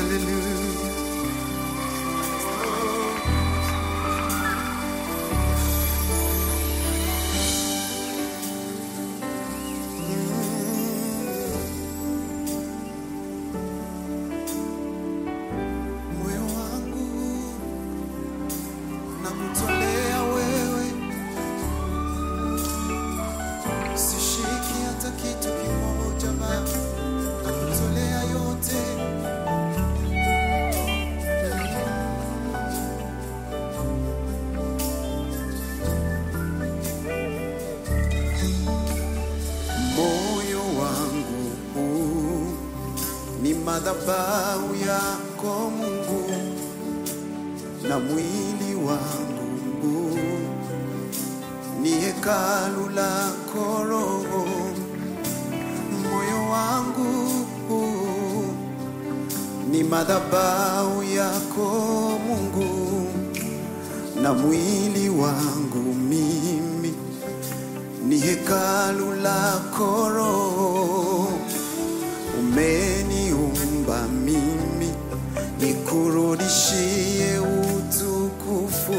Hallelujah. Moyo wangu nakutolea wewe, sishiki hata kitu kimoja Baba, nakutolea yote. Moyo wangu huu ni madhabahu yako Mungu, na mwili wangu huu ni hekalu lako Roho. Moyo wangu huu ni madhabahu yako Mungu, na mwili wangu mimi ni hekalu lako Roho. Umeniumba mimi nikurudishie utukufu.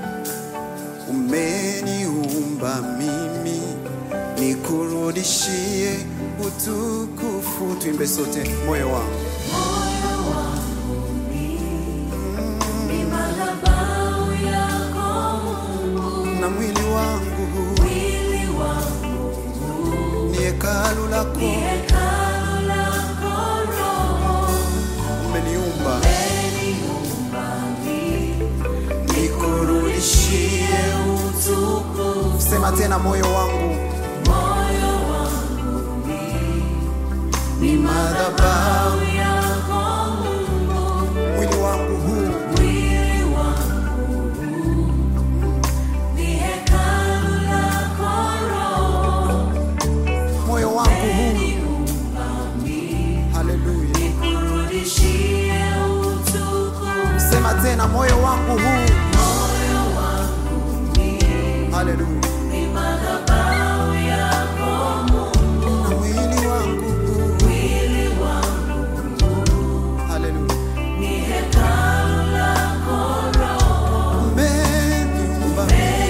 Umeniumba mimi nikurudishie utukufu. Tuimbe sote, moyo wangu Moyo wangu ni madhabahu yako Mungu, na mwili wangu mwili wangu ni hekalu ni lako. hekalu lako Roho. Umeniumba Umeniumba mimi nikurudishie utukufu. Sema tena, moyo wangu Moyo wangu ni madhabahu, madhabahu yako Mungu, mwili wangu huu mwili wangu ni hekalu lako Roho. moyo wangu huu. Haleluya. Nikurudishie utukufu. Sema tena, moyo wangu huu. Moyo wangu Haleluya. ni madhabahu yako Mungu, Na mwili wangu huu. mwili wangu Haleluya. ni hekalu lako Roho. Umeniumba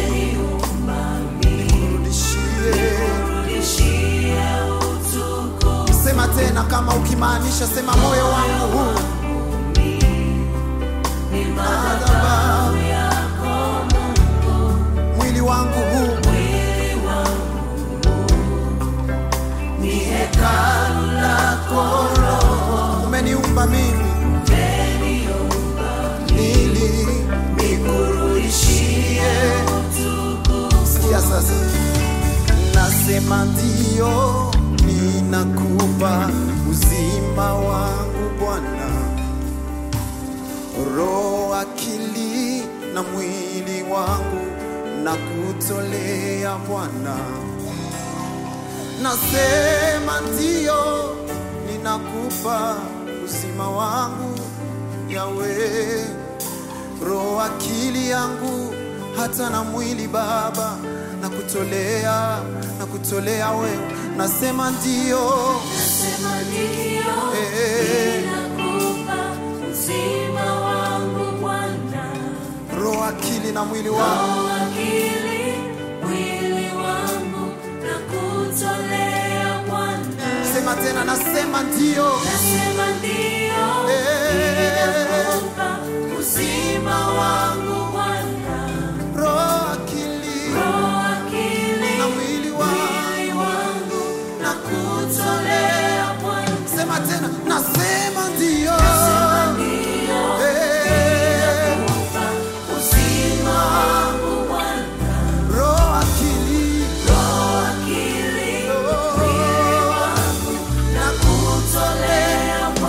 nikurudishie. Nikurudishie utukufu. Sema tena kama ukimaanisha, sema moyo wangu huu. Ni madhabahu yako Mungu, Mwili wangu huu. mwili wangu ni hekalu lako Roho. Umeniumba mimi ili nikurudishie. Sikia sasa, nasema ndio, ninakupa uzima wangu Bwana, roho, akili na mwili wangu na kutolea Bwana. Nasema ndio, ninakupa uzima wangu Yawe, roho, akili yangu hata na mwili Baba, na kutolea na kutolea wewe. Nasema ndio, Nasema ndio, Eh. ninakupa uzima wangu Bwana. roho, akili na mwili wangu. Roho, akili, mwili wangu nakutolea Bwana. Sema tena, nasema ndio, Nasema ndio, Eh. ninakupa uzima wangu Bwana. roho, akili Roho, akili, na mwili wangu. mwili wangu nakutolea Bwana. Sema tena, nasema ndio, Nasema ndio, Eh. ninakupa uzima wangu Bwana. roho, akili Roho, akili, mwili wangu nakutolea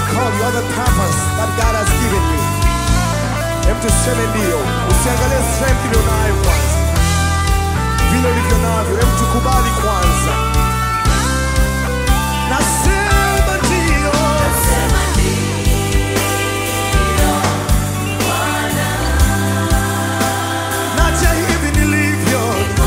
call, you have a purpose that God has given you. Hem tuseme ndio, usiangalie strength ulionayo kwanza, vile ulivyo navyo, hem tukubali kwanza. Nasema ndio, Nasema ndio, Bwana, naja hivi nilivyo, niko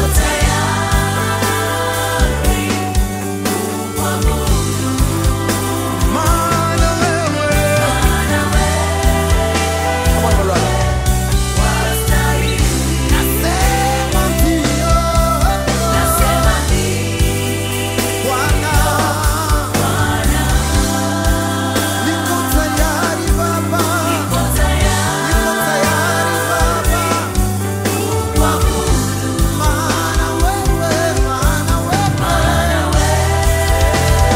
tayari kukuabudu, maana wewe maana wewe Come on, my brother. wastahili. Nasema ndio, Nasema ndio, Bwana, Bwana, niko tayari Baba, niko niko tayari tayari Baba. kukuabudu, Maana wewe, maana wewe, maana wewe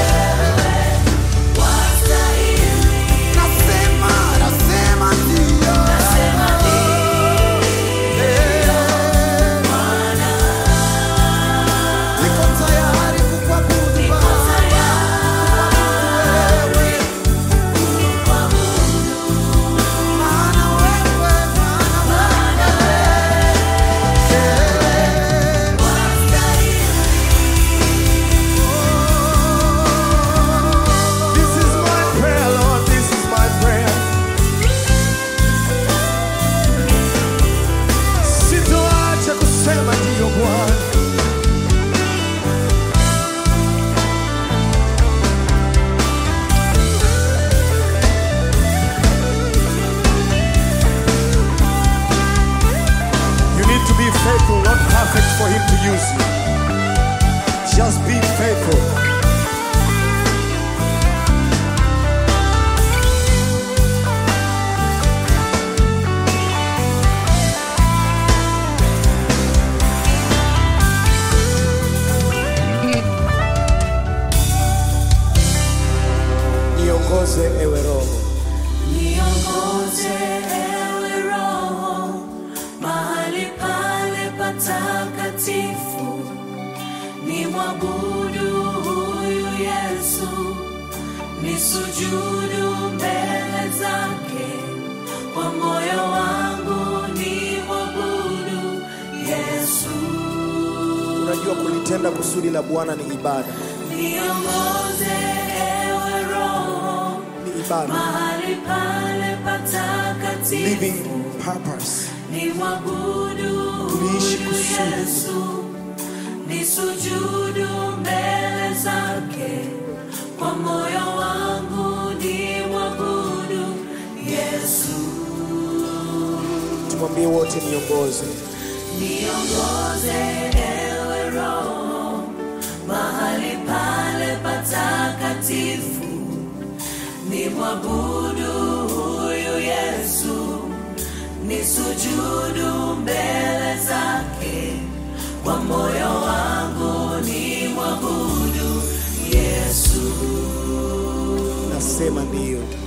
wastahili. nasema, nasema ndio. Nasema ndio, Eh, Bwana, niko tayari kukuabudu niko Baba, tayari wewe. kukuabudu, Maana wewe, maana maana wewe wewe, wastahili. This is my prayer, Lord, this is my prayer. Sitoacha kusema ndio Bwana. You need to be faithful, not perfect for Him to use you. Just be faithful. Niongoze ewe Roho, Niongoze ewe Roho mahali pale patakatifu, nimwabudu huyu Yesu, nisujudu mbele zake kwa moyo wangu, nimwabudu Yesu. unajua kulitenda kusudi la Bwana ni ibada, Niongoze ewe Roho ni ibada, mahali pale patakatifu living purpose. ni mwabudu Kuishi huyu kusudi. Yesu, ni sujudu mbele zake kwa moyo wangu, ni mwabudu Yesu. Tumwambie wote, niongoze Niongoze ewe Roho mahali pale patakatifu, ni mwabudu huyu Yesu, ni sujudu mbele zake kwa moyo wangu, ni mwabudu Yesu. nasema ndio.